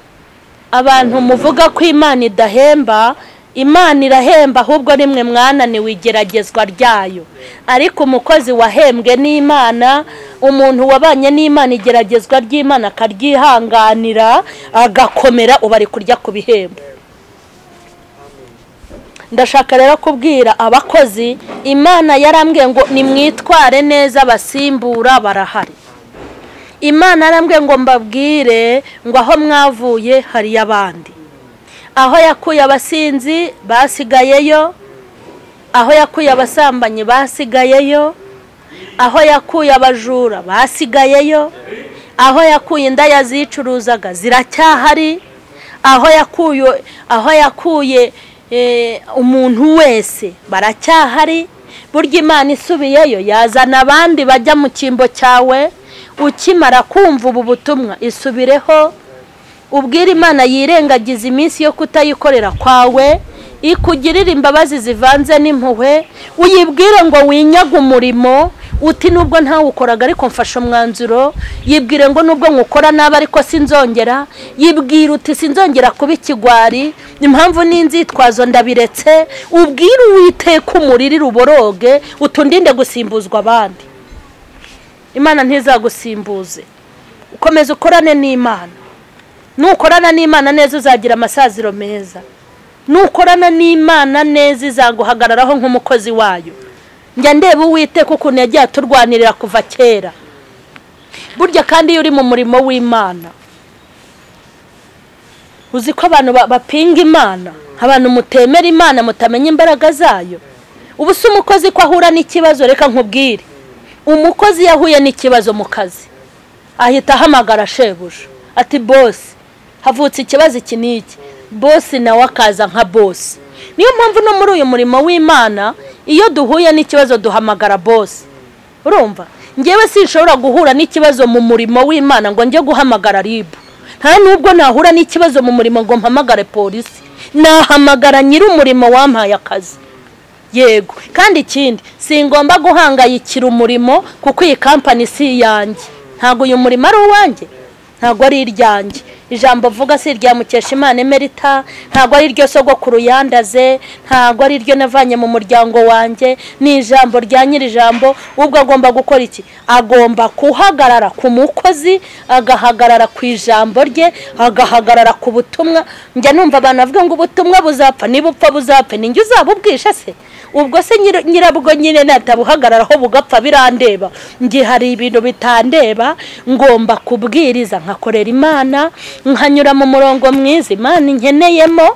abantu muvuga ko imana idahemba imana irahemba ahubwo rimwe mwananiwe igeragezwa ryayo ariko umukozi wahembwe n'imana umuntu wabanye n'imana igeragezwa ry'imana akaryihanganira agakomera uba ari kurya ku bihembo ndashaka rero kubwira abakozi imana yarambwiye ngo nimwitware neza abasimbura barahari imana yarambwiye ngo mbabwire ngo aho mwavuye hariyo abandi aho yakuye abasinzi basigayeyo aho yakuye abasambanyi basigayeyo aho yakuye abajura basigayeyo aho yakuye indaya zicuruzaga ziracyahari aho yakuye aho yakuye umuntu wese baracyahari burya imana isubiyeyo yazana abandi bajya mu cyimbo cyawe ukimara kumva ubu butumwa isubireho ubwira imana yirengagiza iminsi yo kutayikorera kwawe ikugirira imbabazi zivanze n'impuhwe uyibwire ngo winyaga umurimo uti nubwo ntawukoraga ariko mfashe umwanzuro yibwire ngo nubwo nkukora nabi ariko sinzongera yibwira uti sinzongera kuba ikigwari impamvu n'inzitwazo ndabiretse ubwire uwiteka umuriri ruboroge utundinde gusimbuzwa abandi imana ntizagusimbuze ukomeza ukorane n'imana nukorana n'imana neza uzagira amasaziro meza nukorana n'imana neza izaguhagararaho nk'umukozi wayo njya ndeba uwiteka ukuntu yagiye aturwanirira kuva kera burya kandi iyo uri mu murimo w'imana uzi ko abantu bapinga imana abantu mutemera imana mutamenya imbaraga zayo ubu si umukozi ko ahura n'ikibazo reka nkubwire umukozi yahuye n'ikibazo mu kazi ahita ahamagara shebuja ati bosi havutse ikibazo iki n'iki bosi nawe akaza nka bosi niyo mpamvu no muri uyu murimo w'imana iyo duhuye n'ikibazo duhamagara bose urumva ngewe sinshobora guhura n'ikibazo mu murimo w'imana ngo njye guhamagara ribu nta nubwo nahura n'ikibazo mu murimo ngo mpamagare polisi nahamagara nyiri umurimo wampaye akazi yego kandi ikindi singomba guhangayikira umurimo kuko iyi kampani si iyanjye ntabwo uyu murimo ari uwanjye ntabwo ari iryanjye ijambo vuga si irya mukeshimana emerita ntabwo ari iryo soko ku ruyandaze ntabwo ari iryo navanye mu muryango wanjye ni ijambo rya nyiri ijambo ubwo agomba gukora iki agomba guhagarara ku mukozi agahagarara ku ijambo rye agahagarara ku butumwa njya numva abantu bavuga ngo ubutumwa buzapfa nibupfa buzapfa ninjye uzabubwisha se ubwo se nyirabwo nyine natabuhagararaho bugapfa birandeba njye hari ibintu bitandeba ngomba kubwiriza nkakorera imana nkanyura mu murongo mwiza imana inkeneyemo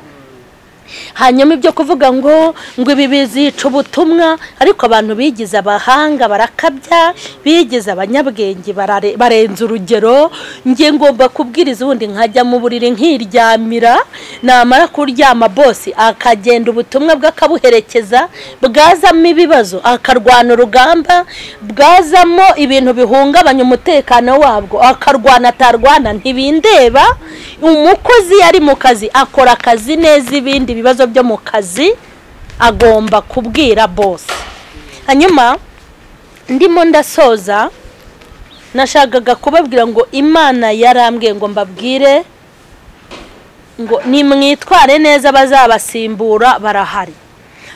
hanyuma ibyo kuvuga ngo ngo ibi bizica ubutumwa ariko abantu bigize abahanga barakabya bigize abanyabwenge barenze urugero nge ngomba kubwiriza ubundi nkajya mu buriri nkiryamira namara kuryama bose akagenda ubutumwa bwe akabuherekeza bwazamo ibibazo akarwana urugamba bwazamo ibintu bihungabanya umutekano wabwo akarwana atarwana ntibindeba umukozi yari mu kazi akora akazi neza ibindi ibibazo byo mu kazi agomba kubwira bose hanyuma ndimo ndasoza nashakaga kubabwira ngo imana yarambwiye ngo mbabwire ngo nimwitware neza abazabasimbura barahari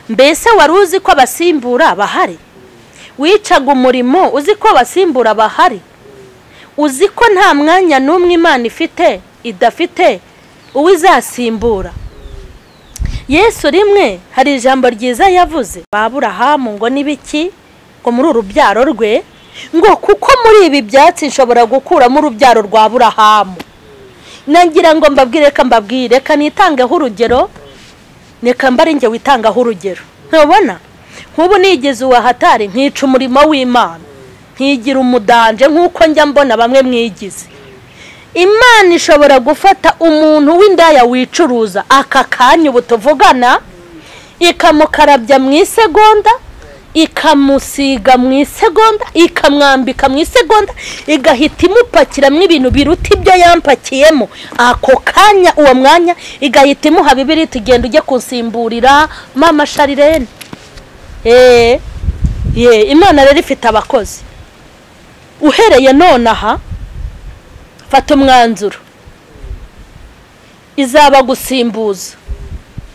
mbese wari uzi ko abasimbura bahari wicaga umurimo uzi ko abasimbura bahari uzi ko nta mwanya n'umwe imana ifite idafite uwo izasimbura yesu rimwe hari ijambo ryiza yavuze baburahamu ngo n'ibiki ngo muri urubyaro rwe ngo kuko muri ibi byatsi nshobora gukuramo urubyaro rwa burahamu nagira ngo mbabwire reka mbabwire reka nitangeho urugero reka njye witangaho urugero ntubona nk'ubu nigeze uwahatari nkica umurimo w'imana nkigira umudanje nk'uko njya mbona bamwe mwigize imana ishobora gufata umuntu w'indaya wicuruza aka kanya ubu tuvugana ikamukarabya mu isegonda ikamusiga mu isegonda ikamwambika mu isegonda igahita imupakiramo ibintu biruta ibyo yampakiyemo ako kanya uwo mwanya igahita imuha bibiri iti genda ujye kunsimburira mama sharirene eee ye imana rero ifite abakozi uhereye nonaha fata umwanzuro izaba gusimbuza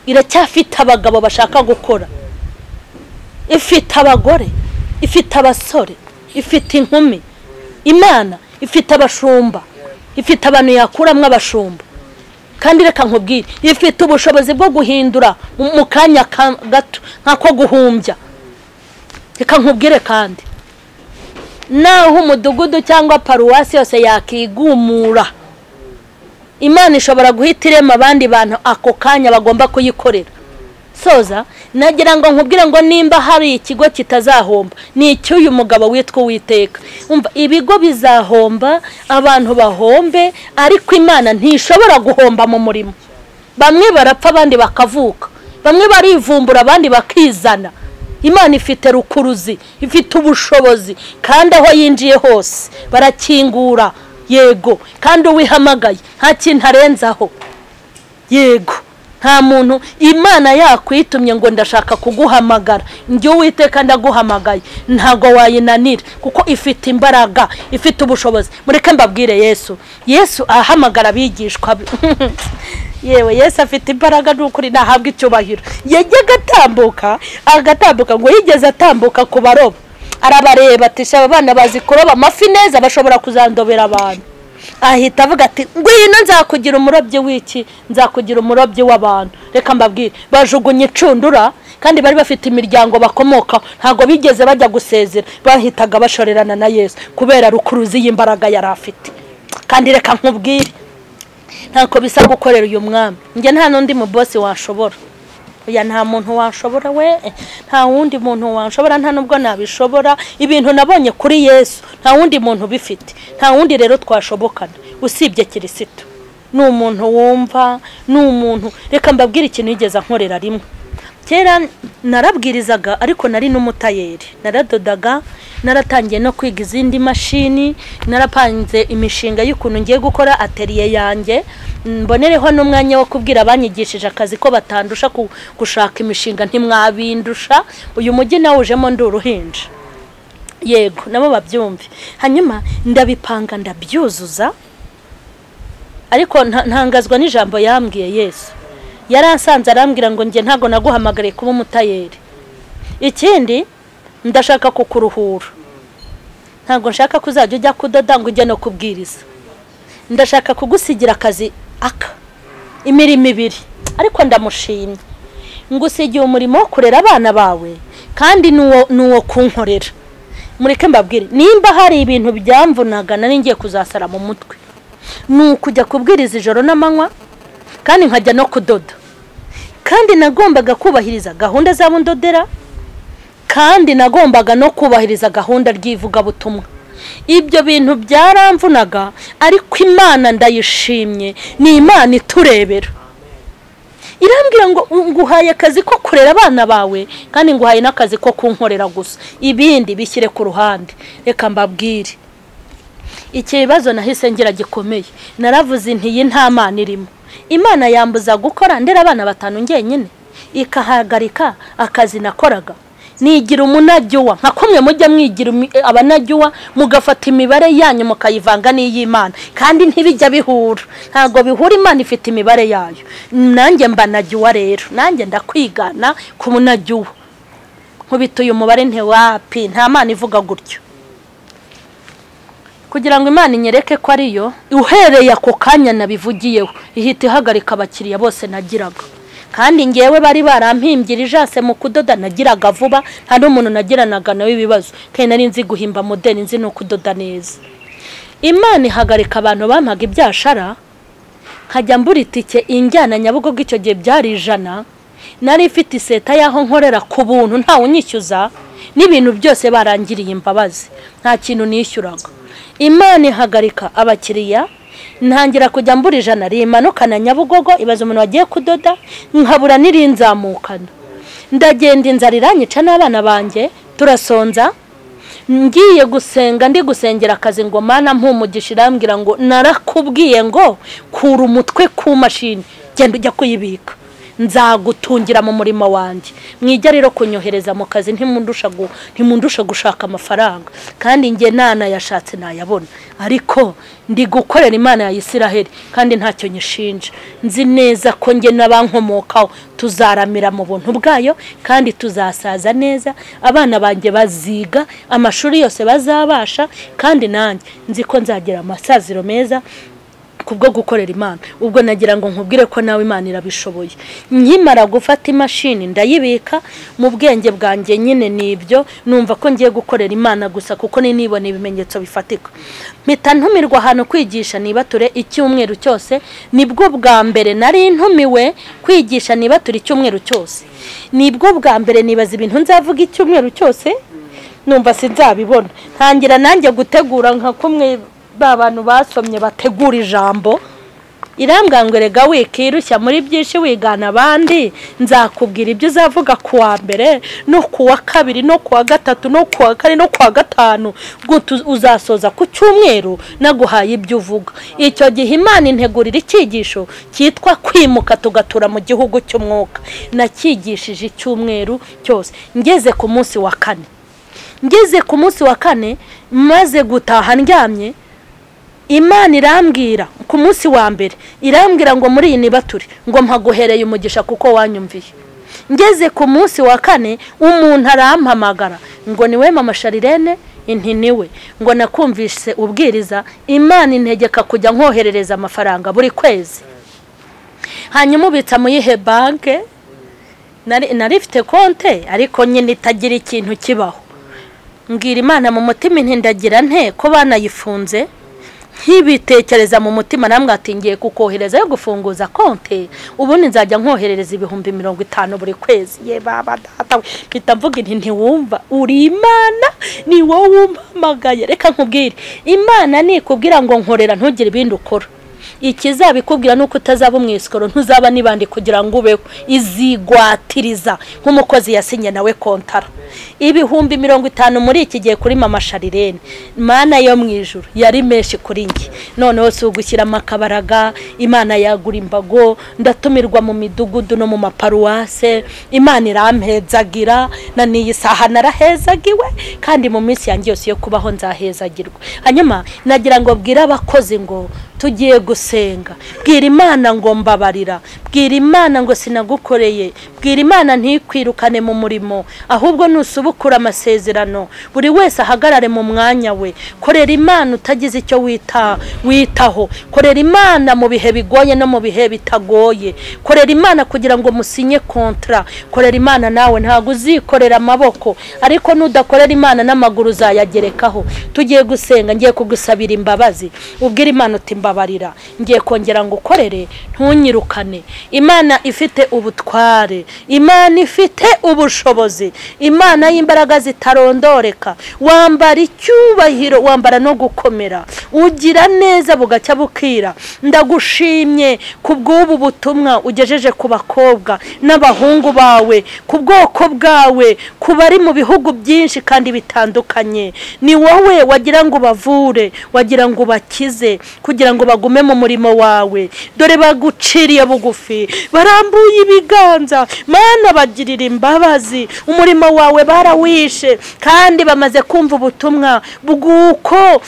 iracyafite abagabo bashaka gukora ifite abagore ifite abasore ifite inkumi imana ifite abashumba ifite abantu yakuramo abashumba kandi reka nkubwire ifite ubushobozi bwo guhindura mu kanya gato nk'ako guhumbya reka nkubwire kandi naho umudugudu cyangwa paruwasi yose yakigumura imana ishobora guhita irema abandi bantu ako kanya bagomba kuyikorera soza nagira ngo nkubwire ngo nimba hari ikigo kitazahomba ni icy'uyu mugabo witwa uwiteka ibigo bizahomba abantu bahombe ariko imana ntishobora guhomba mu murimo bamwe barapfa abandi bakavuka bamwe barivumbura abandi bakizana imana ifite rukuruzi ifite ubushobozi kandi aho yinjiye hose barakingura yego kandi uwihamagaye nta kintu arenzaho yego nta muntu imana yakwitumye ngo ndashaka kuguhamagara njye uwiteka ndaguhamagaye ntabwo wayinanira kuko ifite imbaraga ifite ubushobozi mureke mbabwire yesu yesu ahamagara abigishwa yewe yesu afite imbaraga n'ukuri ntahabwa icyubahiro yajya agatambuka agatambuka ngo yigeze atambuka ku baroba arabareba ati shaba abana bazi kuroba amafi neza bashobora kuzandobera abantu ahita avuga ati ngwino nzakugira umurobyi w'iki nzakugira umurobyi w'abantu reka mbabwire bajugunye icundura kandi bari bafite imiryango bakomokaho ntabwo bigeze bajya gusezera bahitaga bashorerana na yesu kubera rukuruzi y'imbaraga yari afite kandi reka nkubwire ntako bisa gukorera uyu mwami njye nta n'undi mu bosi washobora oya nta muntu washobora we nta wundi muntu washobora nta nubwo nabishobora ibintu nabonye kuri yesu nta wundi muntu ubifite nta wundi rero twashobokana usibye kirisitu ni umuntu wumva ni umuntu reka mbabwire ikintu yigeze ankorera rimwe kera narabwirizaga ariko nari n'umutayeri naradodaga naratangiye no kwiga izindi mashini narapanze imishinga y'ukuntu ngiye gukora ateriye yanjye mbonereho n'umwanya wo kubwira abanyigishije akazi ko batandusha gushaka imishinga ntimwabindusha uyu mujyi nawe ujemo ndi uruhinja yego nabo babyumve hanyuma ndabipanga ndabyuzuza ariko ntangazwa n'ijambo yambwiye yesu yaransanze arambwira ngo njye ntabwo naguhamagariye kuba umutayeri ikindi ndashaka kukuruhura ntabwo nshaka kuzajya ujya kudoda ngo ujye no kubwiriza ndashaka kugusigira akazi aka imirimo ibiri ariko ndamushimye ngusigiye umurimo wo kurera abana bawe kandi ni uwo kunkorera mureke mbabwire nimba hari ibintu byamvunaga nari ngiye kuzasara mu mutwe ni ukujya kubwiriza ijoro n'amanywa kandi nkajya no kudoda kandi nagombaga kubahiriza gahunda z'abundodera kandi nagombaga no kubahiriza gahunda ry'ivugabutumwa ibyo bintu byaramvunaga ariko imana ndayishimye ni imana iturebera irambwira ngo nguhaye akazi ko kurera abana bawe kandi nguhaye n'akazi ko kunkorera gusa ibindi bishyire ku ruhande reka mbabwire ikibazo nahise ngira gikomeye naravuze ntiyi nta mana irimo imana yambuza gukora ndera abana batanu njyenyine ikahagarika akazi nakoraga nigira umunajyuwa nka kumwe mujya mwigira abanajyuwa mugafata imibare yanyu mukayivanga n'iy'imana kandi ntibijya bihura ntabwo bihura imana ifite imibare yayo nanjye mbanajyuwa rero nanjye ndakwigana ku munajyuwa nkubita uyu mubare ntiwapi nta mana ivuga gutyo kugira ngo imana inyereke ko ariyo uhereye ako kanya nabivugiyeho ihita ihagarika abakiriya bose nagiraga kandi ngewe bari barampimbye ijase mu kudoda nagiraga vuba nta n'umuntu nagiranaga nawe ibibazo kandi nari nzi guhimba modeli nzi no kudoda neza imana ihagarika abantu bampaga ibyashara nkajya mbura itike injyana nyabugogo icyo gihe byari ijana nari ifite iseta y'aho nkorera ku buntu ntawe unyishyuza n'ibintu byose barangiriye imbabazi nta kintu nishyuraga imana ihagarika abakiriya ntangira kujya mbura ijana rimanukana nyabugogo ibaza umuntu wagiye kudoda nkabura n'irinzamukana ndagenda inzara iranyica n'abana banjye turasonza ngiye gusenga ndi gusengera akazi ngo mana mpumugisha irambwira ngo narakubwiye ngo kura umutwe ku mashini genda ujya kuyibika nzagutungira mu murimo wanjye mwijya rero kunyohereza mu kazi ntimundusha gushaka amafaranga kandi njye nanayashatse nayabona ariko ndi gukorera imana ya isiraheli kandi ntacyo nyishinja nzi neza ko njye n'abankomokaho tuzaramira mu buntu bwayo kandi tuzasaza neza abana banjye baziga amashuri yose bazabasha kandi nanjye nzi ko nzagira amasaziro meza kubwo gukorera imana ubwo nagira ngo nkubwire ko nawe imana irabishoboye nkimara gufata imashini ndayibika mu bwenge bwanjye nyine ni ibyo numva ko ngiye gukorera imana gusa kuko nibona ibimenyetso bifatika mpita ntumirwa ahantu kwigisha nibature icyumweru cyose nibwo bwa mbere nari ntumiwe kwigisha nibature icyumweru cyose nibwo bwa mbere nibaza ibintu nzavuga icyumweru cyose numva sinzabibona ntangira nanjye gutegura nka kumwe ba bantu basomye bategura ijambo irambwangurega wikirushya muri byinshi wigana abandi nzakubwira ibyo uzavuga ku wa mbere no ku wa kabiri no ku wa gatatu no ku wa kane no ku wa gatanu uzasoza ku cyumweru naguhaye ibyo uvuga icyo gihe imana integurira icyigisho cyitwa kwimuka tugatura mu gihugu cy'umwuka nakigishije icyumweru cyose ngeze ku munsi wa kane ngeze ku munsi wa kane maze gutaha ndyamye imana irambwira ku munsi wa mbere irambwira ngo muri iyi nibature ngo mpaguhereye umugisha kuko wanyumviye ngeze ku munsi wa kane umuntu arampamagara ngo niwe mama sharirene inti niwe ngo nakumvise ubwiriza imana integeka kujya nkoherereza amafaranga buri kwezi hanyuma ubitsa mu yihe banke nari ifite konte ariko nyine itagira ikintu kibaho mbwira imana mu mutima intindagira nte ko banayifunze nk'ibitekereza mu mutima namwe atingiye kukohereza yo gufunguza konti ubundi nzajya nkoherereza ibihumbi mirongo itanu buri kwezi ye baba data mpita mvuga inti ntiwumva uri imana ni wowe umpamagaye reka nkubwire imana nikubwira ngo nkorera ntugire ibindi ukora ikizabikubwira ni uko utazaba umwisikoro ntuzaba n'ibandi kugira ngo ubeho izigwatiriza nk'umukozi yasinye nawe kontara ibihumbi mirongo itanu muri iki gihe kuri mama sharirene mana yo mu ijoro yari menshi kuri njye noneho si ugushyiramo akabaraga imana yagura imbago ndatumirwa mu midugudu no mu maparuwase imana irampezagira na n'iyi saha narahezagiwe kandi mu minsi yanjye yose yo kubaho nzahezagirwa hanyuma nagira ngo bwire abakozi ngo tugiye gusenga bwira imana ngo mbabarira bwira imana ngo sinagukoreye bwira imana ntikwirukane mu murimo ahubwo nusubukura amasezerano buri wese ahagarare mu mwanya we korera imana utagize icyo wita witaho korera imana mu bihe bigoye no mu bihe bitagoye korera imana kugira ngo musinye kontara korera imana nawe ntabwo uzikorera amaboko ariko nudakorera imana n'amaguru uzayagerekaho tugiye gusenga ngiye kugusabira imbabazi ubwira imana uti mbabarira ngiye kongera ngo ukorere ntunyirukane imana ifite ubutware imana ifite ubushobozi imana y'imbaraga zitarondoreka wambara icyubahiro wambara no gukomera ugira neza bugacya bukira ndagushimye ku bw'ubu butumwa ugejeje ku bakobwa n'abahungu bawe ku bwoko bwawe ku bari mu bihugu byinshi kandi bitandukanye ni wowe wagira ngo ubavure wagira ngo ubakize kugira ngo bagume mu murimo wawe dore baguciriye bugufi barambuye ibiganza mana bagirira imbabazi umurimo wawe barawishe kandi bamaze kumva ubutumwa bw'uko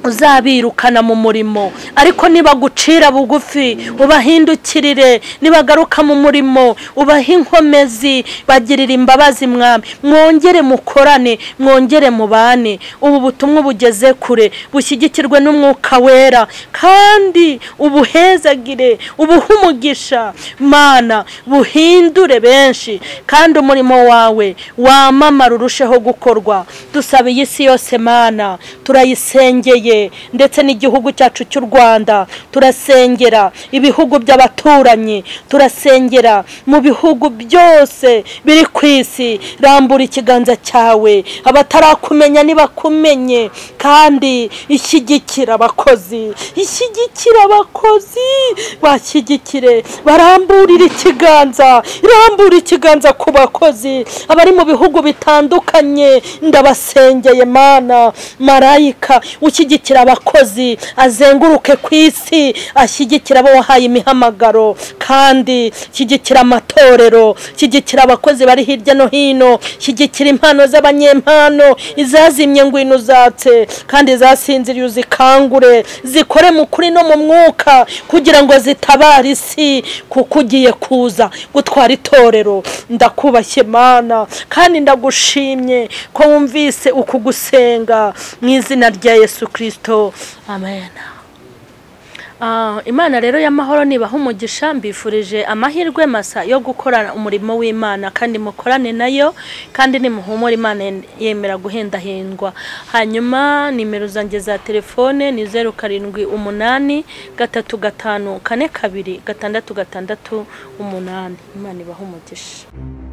uzabirukana mu murimo ariko nibagucira bugufi ubahindukirire nibagaruka mu murimo ubahe inkomezi bagirira imbabazi mwami mwongere mukorane mwongere mubane ubu butumwa bugeze kure bushyigikirwe n'umwuka wera kandi ubuhezagire ubuhe umugisha mana buhindure benshi kandi umurimo wawe wamamara urusheho gukorwa dusabe iyi si yose mana turayisengeye bw'abaturage ndetse n'igihugu cyacu cy'u rwanda turasengera ibihugu by'abaturanyi turasengera mu bihugu byose biri ku isi rambura ikiganza cyawe abatarakumenya nibakumenye kandi ishyigikira abakozi ishyigikira abakozi bashyigikire baramburire ikiganza irambura ikiganza ku bakozi abari mu bihugu bitandukanye ndabasengeye mana marayika ushyigikira abakozi azenguruke ku isi ashyigikira abo wahaye imihamagaro kandi shyigikira amatorero shyigikira abakozi bari hirya no hino shyigikira impano z'abanyempano izazimye ngwino uzatse kandi zasinziriye uzikangure zikore mu kuri no mu mwuka kugira ngo zitabare isi kuko ugiye kuza gutwara itorero ndakubashye mana kandi ndagushimye ko wumvise uku gusenga mu izina rya yesu kirisito amen Ah, imana rero y'amahoro nibaha umugisha mbifurije amahirwe masa yo gukora umurimo w'imana kandi mukorane nayo kandi nimuhumure imana yen- yemera guhendahindwa hanyuma nimero zanjye za telefone ni zeru karindwi umunani gatatu gatanu kane kabiri gatandatu gatandatu umunani imana ibaha umugisha